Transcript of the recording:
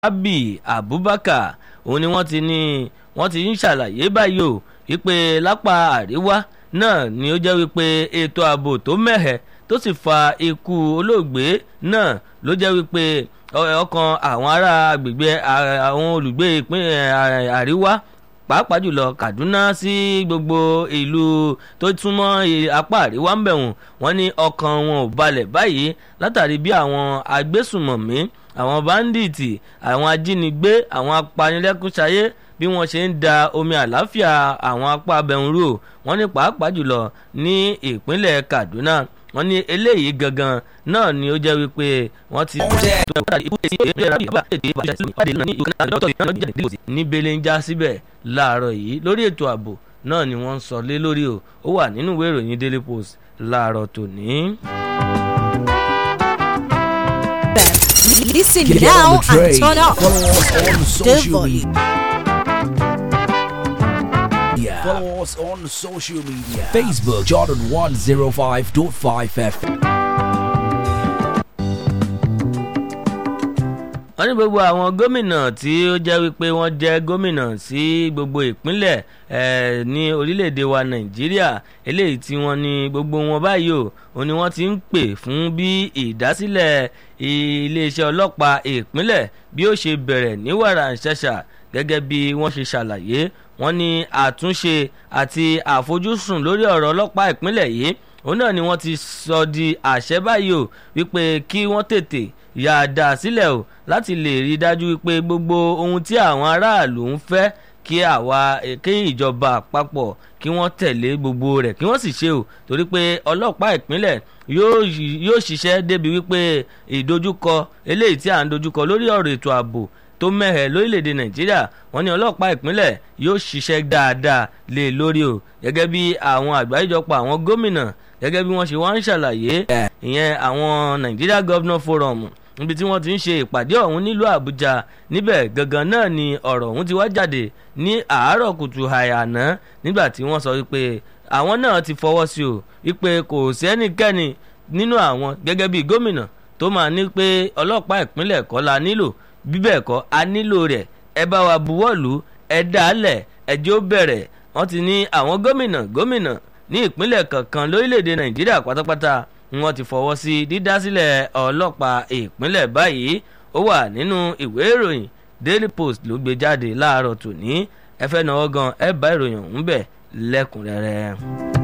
abi abubakar òun ni wọ́n ti ní wọ́n ti ń ṣàlàyé báyìí o wípé lápá àríwá náà ni ó jẹ́ wípé ètò ààbò tó mẹ́hẹ̀ tó sì fa ikú olóògbé náà ló jẹ́ wípé ọkàn àwọn ará agbègbè àwọn olùgbé ìpínlẹ̀ àríwá pàápàá jùlọ kaduna sí gbogbo ìlú tó túmọ̀ apá àríwá ń bẹ̀wọ̀n wọ́n ní ọkàn wọn ò balẹ̀ báyìí látàrí bí àwọn agbésùmọ̀mí àwọn báńdíìtì àwọn ajínigbé àwọn apanilẹ́kúnṣayé bí wọ́n ṣe ń da omi àláfíà àwọn apá abẹ́hùn rú wọ́n ní pàápàá jùlọ ní ìpínlẹ̀ kaduna wọ́n ní eléyìí gangan náà ni ó jẹ́ wípé wọ́n ti ní belenja síbẹ̀ láàárọ̀ yìí lórí ètò ààbò náà ni wọ́n ń sọ lé lórí o ó wà nínú ìwé ìròyìn daily post láàárọ̀ tòní. Listen Get now on the train. and turn up. Follow us on The social volume. media. Follow us on social media. Facebook Jordan 105.5 FM. wọ́n ní gbogbo àwọn gómìnà tí ó jẹ́ wípé wọ́n jẹ́ gómìnà sí gbogbo ìpínlẹ̀ eh, ní orílẹ̀-èdè wa nàìjíríà eléyìí tí wọ́n ní gbogbo wọn báyìí o òun ni wọ́n ti ń pè fún bí ìdásílẹ̀ iléeṣẹ́ ọlọ́pàá ìpínlẹ̀ bí ó ṣe bẹ̀rẹ̀ ní wàrà ṣẹ̀ṣà gẹ́gẹ́ bí wọ́n ṣe ṣàlàyé wọ́n ní àtúnṣe àti àfojúsùn lórí ọ̀rọ̀ ọlọ́pàá ìpínlẹ̀ yìí òun náà ni wọ́n ti sọ di àṣẹ báyìí o wípé kí wọ́n tètè yà á dà sílẹ̀ o láti lè rí i dájú wípé gbogbo ohun tí àwọn aráàlú ń fẹ́ kí àwa kí ìjọba àpapọ̀ kí wọ́n tẹ̀lé gbogbo rẹ̀ kí wọ́n sì ṣe o torí pé ọlọ́pàá ìpínlẹ̀ yóò ṣiṣẹ́ débi wípé ìdojúkọ eléyìí tí à ń dojúkọ lórí ọ̀rọ̀ ètò ààbò tó mẹ́hẹ̀ lórílẹ̀‐èdè nàìjíríà wọ́n ní ọlọ́pàá ìpínlẹ̀ yóò ṣiṣẹ́ dáadáa lé lórí o gẹ́gẹ́ bí àwọn àgbáríjọpọ̀ àwọn gómìnà gẹ́gẹ́ bí wọ́n ṣe wá ń ṣàlàyé ìyẹn àwọn nigeria governor forum níbi tí wọ́n ti ń ṣe ìpàdé ọ̀hún nílùú àbújá níbẹ̀ gangan náà ni ọ̀rọ̀ ọ̀hún ti wá jáde ní àárọ̀ kùtù àyànná nígbà tí wọ́n sọ wípé àwọn náà ti fọwọ́ sí o wípé kò sí ẹnikẹ́ni nínú àwọn gẹ́gẹ́ bí gómìnà tó máa ní pé ọlọ́pàá ìpínlẹ̀ kọ́ la nílò bíbẹ̀ kọ́ a nílò rẹ̀ ẹ bá wa buwọ́lù ẹ dálẹ̀ ẹjọ́ bẹ̀rẹ̀ wọ́n ti ní àwọn gómìnà gómìnà ní ìpínlẹ̀ kankan lórílẹ̀‐èdè nàìjíríà pátápátá wọ́n ti fọwọ́ sí dídásílẹ̀ ọlọ́pàá ìpínlẹ̀ báyìí ó wà nínú ìwé ìròyìn daily post ló gbé jáde láàárọ̀ tòní ẹ fẹ́ náwó gan ẹ bá ìròyìn ọ̀hún bẹ̀ lẹ́kùnrẹ́rẹ́.